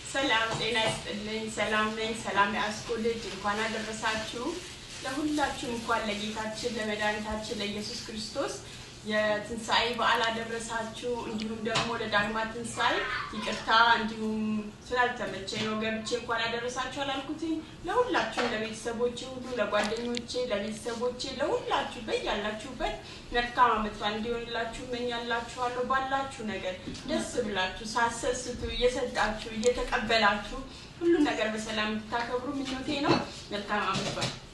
ሰላም ጤና ይስጥልኝ። ሰላም ነኝ። ሰላም የአስኮ ልጅ እንኳን አደረሳችሁ። ለሁላችሁም እንኳን ለጌታችን ለመድኃኒታችን ለኢየሱስ ክርስቶስ የትንሣኤ በዓል አደረሳችሁ። እንዲሁም ደግሞ ለዳግማ ትንሣኤ ይቅርታ፣ እንዲሁም ስላልተመቸኝ ነው ገብቼ እንኳን አደረሳችሁ አላልኩትኝ። ለሁላችሁም ለቤተሰቦቼ ሁሉ ለጓደኞቼ፣ ለቤተሰቦቼ፣ ለሁላችሁ በያላችሁበት መልካም ዓመት በዓል እንዲሆንላችሁ እመኛላችኋለሁ። ባላችሁ ነገር ደስ ብላችሁ ሳሰስቱ እየሰጣችሁ እየተቀበላችሁ ሁሉን ነገር በሰላም እንድታከብሩ ምኞቴ ነው። መልካም ዓመት በዓል